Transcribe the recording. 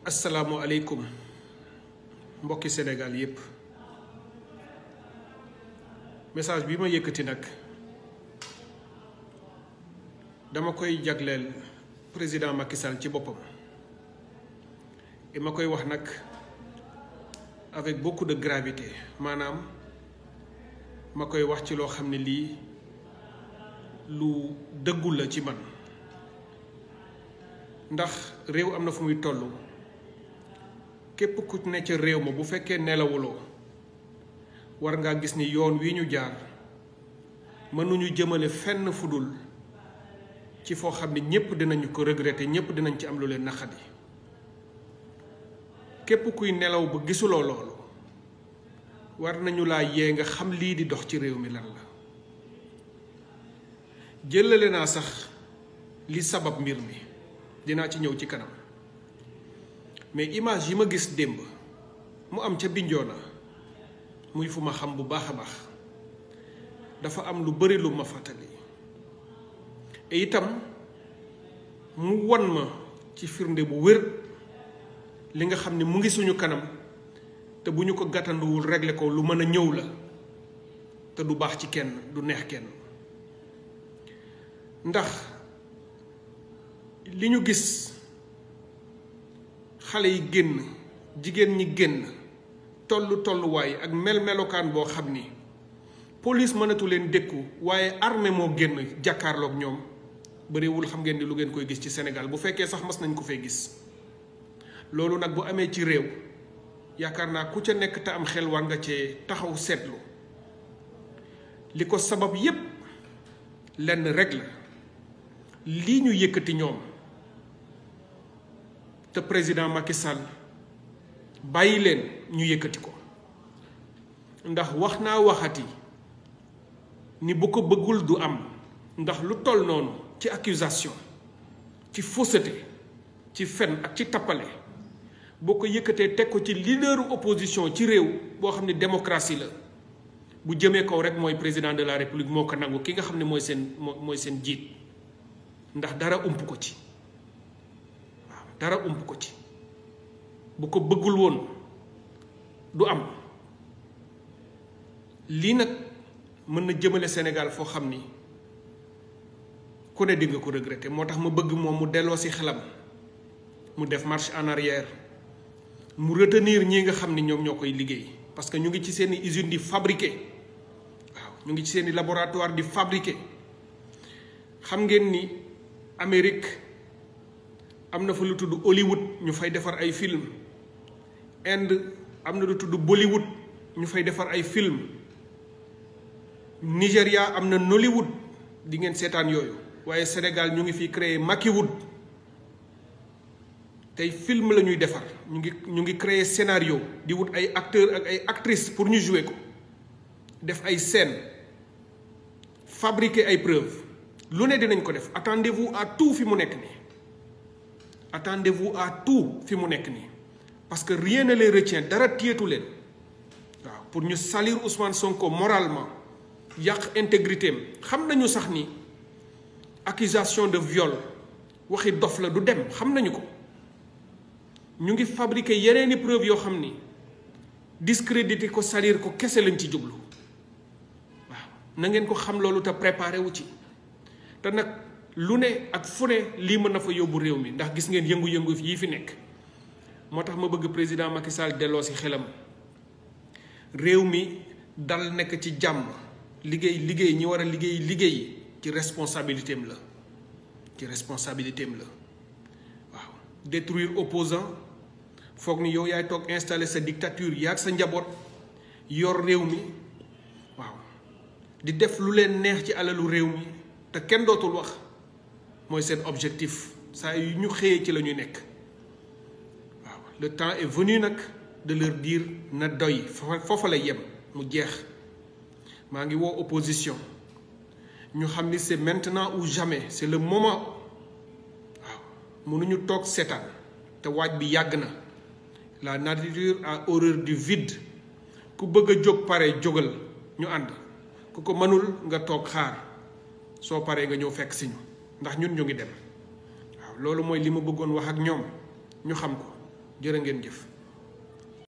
asalaamualeykum mbokki Sénégal yépp message bi ma yëkkati nag dama koy jagleel président Macky Sall ci boppam et ma koy wax nag avec beaucoup de gravité maanaam ma koy wax ci loo xam ne lii lu dëggul la ci man ndax réew am na fu muy toll képp ku ne ca réew ma bu fekkee nelawuloo war ngaa gis ni yoon wi ñu jaar mënuñu jëmale fenn fudul ci foo xam ne ñépp dinañu ko regretter ñépp dinañ ci am lu leen naqadi képp kuy nelaw ba gisuloo loolu war nañu laa yee nga xam lii di dox ci réew mi lan la jëlale naa sax li sabab mbir mi dinaa ci ñëw ci kanam mais image yi ma gis démb mu am ca Bignona muy fu ma xam bu baax a baax dafa am lu bari lu ma fàttali et itam mu won ma ci firnde bu wér li nga xam ne mu ngi suñu kanam te bu ñu ko gàttanduwul régler ko lu mën a ñëw la te du baax ci kenn du neex kenn ndax li ñu gis xale yi génn jigéen ñi génn tollu tolluwaay ak mel-melokaan boo xam ni police mënatu leen dékku waaye armée moo génn jàkkaarloog ñoom bëriwul xam ngeen ni lu ngeen koy gis ci Sénégal bu fekkee sax mas nañ ko fee gis loolu nag bu amee ci réew yaakaar naa ku ca nekk te am xel war nga cee taxaw seetlu li ko sabab yépp lenn rek la lii ñu yëkkati ñoom te président Macky Sall bàyyi leen ñu yëkkati ko ndax wax naa waxati ni bu ko bëggul du am ndax lu toll noonu ci accusation ci fausseté ci fen ak ci tappale boo ko yëkkatee teg ko ci leaderu opposition ci réew boo xam ne démocratie la bu jëmee kaw rek mooy président de la république moo ko nangu ki nga xam ne mooy seen mooy seen jiit ndax dara ump ko ci waaw dara ump ko ci bu ko bëggul woon du am lii nag mën na jëmale Sénégal foo xam ni ku ne di nga ko regretter moo tax ma bëgg moom mu delloo si xelam mu def marche en arrière mu retenir ñi nga xam ni ñoom ñoo koy liggéey parce que ñu ngi ci seeni usine di fabriquer waaw ñu ngi ci seeni laboratoire di fabriquer xam ngeen ni Amérique am na fa lu tudd Hollywood ñu fay defar ay film Inde am na lu tudd Bollywood ñu fay defar ay film Nigéria am na Nollywood di ngeen seetaan yooyu waaye Sénégal ñu ngi fi créer Makiwood tey film la ñuy defar ñu ngi ñu ngi créer scénario di wut ay acteurs ak ay actrices pour ñu jouer ko def ay scènes fabriquer ay preuves lu ne dinañ ko def attendez-vous à tout fi mu nekk nii attendez-vous à tout fi mu nekk nii parce que rien ne les retient dara téyetu leen waaw pour ñu salir Ousmane Sonko moralement yàq intégrité am xam nañu sax ni accusation de viol waxi dof la du dem xam nañu ko ñu ngi fabriquer yeneeni preuve yoo xam ni discréditer ko salir ko kese lañ ci jublu waaw na ngeen ko xam loolu te préparé wu ci te nag lu ne ak fu ne lii mën na fa yóbbu réew mi ndax gis ngeen yëngu-yëngu yii fi nekk moo tax ma bëgg président Macky Sall delloo si xelam réew mi dal nekk ci jàmm liggéey liggéey ñi war a liggéey liggéey ci responsabilité am la ci responsabilité am la waaw détruire opposant foog ni yow yaay toog installer sa dictature yaag sa njaboot yor réew mi waaw di def lu leen neex ci alalu réew mi te kenn dootul wax mooy seen objectif saa yu ñu xëyee ci la ñu nekk waaw le temps est venu nag de leur dire na doy foofa la yem mu jeex maa ngi woo opposition ñu xam ni c'est maintenant ou jamais c'est le moment waaw mënuñu toog seetaan te waaj bi yàgg na la nature a horreur du vide ku bëgg a jóg pare jógal ñu ànd ku ko mënul nga toog xaar soo paree nga ñëw fekk si ñu ndax ñun ñu ngi dem waaw loolu mooy li ma bëggoon wax ak ñoom ñu xam ko jërë ngeen jëf